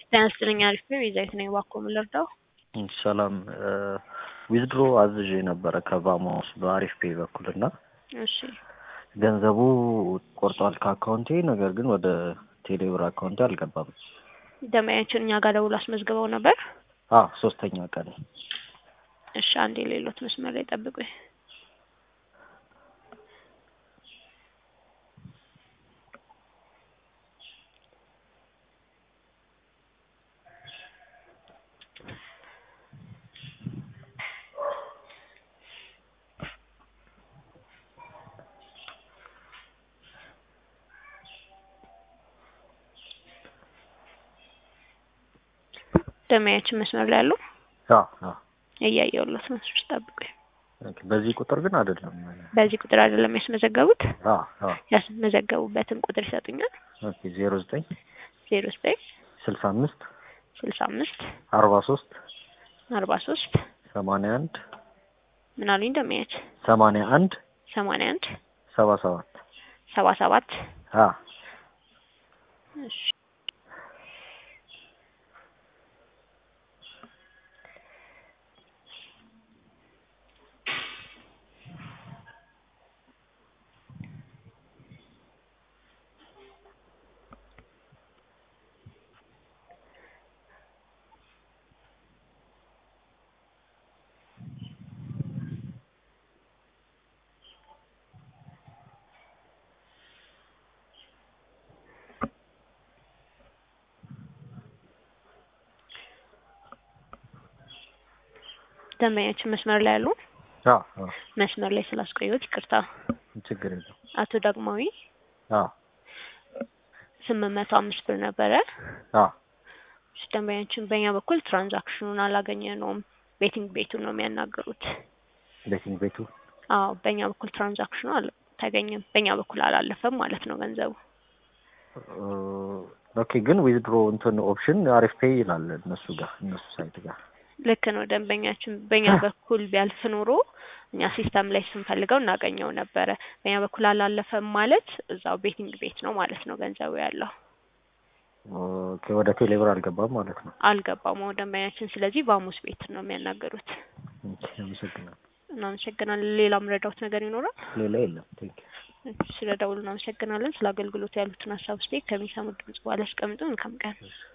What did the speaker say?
ጤና ይስጥልኝ አሪፍ ነው የዘይት ነኝ እባክዎ ምን ልርዳው ሰላም ዊዝድሮ አዝዤ ነበረ ከቫሞስ በአሪፍ ፔይ በኩል እና እሺ ገንዘቡ ቆርጧል ከአካውንቴ ነገር ግን ወደ ቴሌብር አካውንቴ አልገባም ደንበኛችን እኛ ጋር ደውሎ አስመዝግበው ነበር አ ሶስተኛ ቀን እሺ አንዴ ሌሎት መስመር ላይ ጠብቁኝ ደንበኛችን መስመር ላይ ያሉ አ አ እያየሁለት ነው እሱ ጠብቁኝ ኦኬ በዚህ ቁጥር ግን አይደለም በዚህ ቁጥር አይደለም ያስመዘገቡት አ አ ያስመዘገቡበትን ቁጥር ይሰጡኛል ኦኬ ዜሮ ዘጠኝ ዜሮ ዘጠኝ ስልሳ አምስት ስልሳ አምስት አርባ ሶስት አርባ ሶስት ሰማንያ አንድ ምን አሉኝ ደንበኛችን ሰማንያ አንድ ሰማንያ አንድ ሰባ ሰባት ሰባ ሰባት አ እሺ ደንበኛችን መስመር ላይ ያሉ አ አ መስመር ላይ ስላስቆየሁት ይቅርታ ችግር የለም አቶ ዳግማዊ አ ስምንት መቶ አምስት ብር ነበረ አ እሺ ደንበኛችን በእኛ በኩል ትራንዛክሽኑን አላገኘነውም ቤቲንግ ቤቱን ነው የሚያናገሩት ቤቲንግ ቤቱ አዎ በእኛ በኩል ትራንዛክሽኑ አልተገኘም በእኛ በኩል አላለፈም ማለት ነው ገንዘቡ ኦኬ ግን ዊዝድሮ እንትን ኦፕሽን አሪፍ ፔይ ይላል እነሱ ጋር እነሱ ሳይት ጋር ልክ ነው ደንበኛችን በእኛ በኩል ቢያልፍ ኖሮ እኛ ሲስተም ላይ ስንፈልገው እናገኘው ነበረ በእኛ በኩል አላለፈም ማለት እዛው ቤቲንግ ቤት ነው ማለት ነው ገንዘቡ ያለው ኦኬ ወደ ቴሌብር አልገባም ማለት ነው አልገባም ወደ ደንበኛችን ስለዚህ በሐሙስ ቤት ነው የሚያናገሩት ኦኬ አመሰግናለሁ እናመሰግናለን ሌላ ምረዳውት ነገር ይኖራል ሌላ የለም ቴንክ ስለ ደውሉ እናመሰግናለን ስለ አገልግሎት ያሉትን ሀሳብ ስቴክ ከሚሰሙት ድምጽ በኋላ ያስቀምጡ መልካም ቀን